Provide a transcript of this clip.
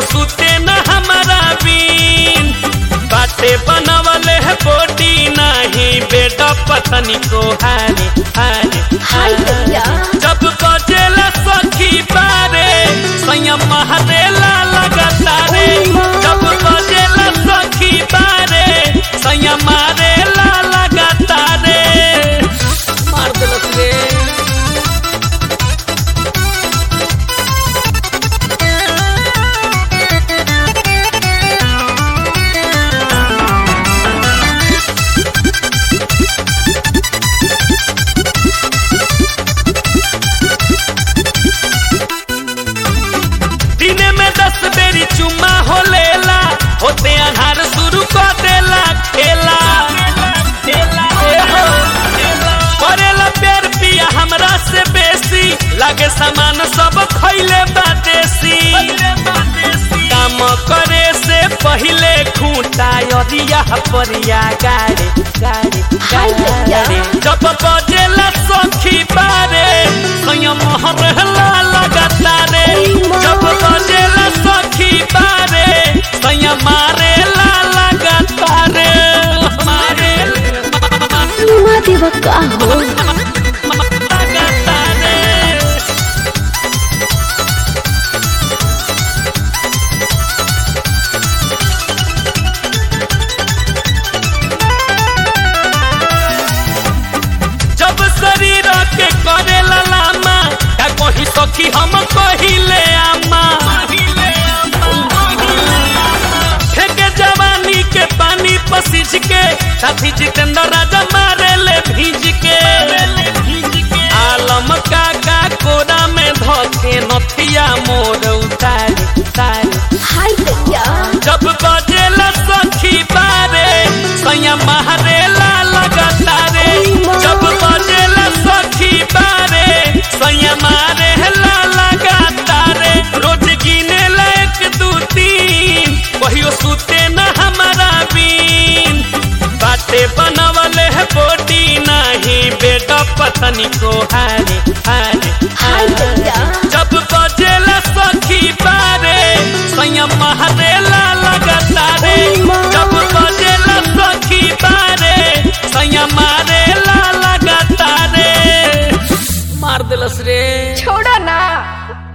सुते न हमारा बीन बाटे बनवले है बोटी नहीं बेटा पतनी को हारे हारे हाय दैया जब बजेला सखी बारे संयम महरेला लगातारे जब बजेला सखी बारे संयम मारेला लगातारे मार देलक रे दिने में दस बेरी चुम्मा हो लेला होते अनहार शुरू कर देला खेला ए हो, करेला प्यार पिया हमरा से बेसी लागे सामान सब खैले बादेसी काम करे से पहिले खूंटा यदिया परिया गाड़े गाड़े हाय दैया गाड़े जब बजेला सखी बारे संयम रहला लगातारे जब बजेला सखी बारे संयम मारेला लगातारे मारे चुमा देव का हो लगातारे जब शरीर के करे लामा का कही सखी हम कहिले आमा फेंके जवानी के पानी पसीज के साथी जितेंद्र राजा मारे ले भीज के आलम काका कोरा में धके नथिया मोर उतारे उतारे हाय दैया जब बजेला सखी बारे सैया मारेला लगातारे जब बजेला सखी बारे सैया मारेला लगातारे रोज गिने एक दू तीन कहियो सुते न हमारा बीन बाटे बनवले है बोटी नहीं बेटा पतनी को हारे हारे हाय दैया जब बजेला सखी बारे संयम महरेला लगातारे जब बजेला सखी बारे संयम मारेला लगातारे मार दिलस रे छोड़ो ना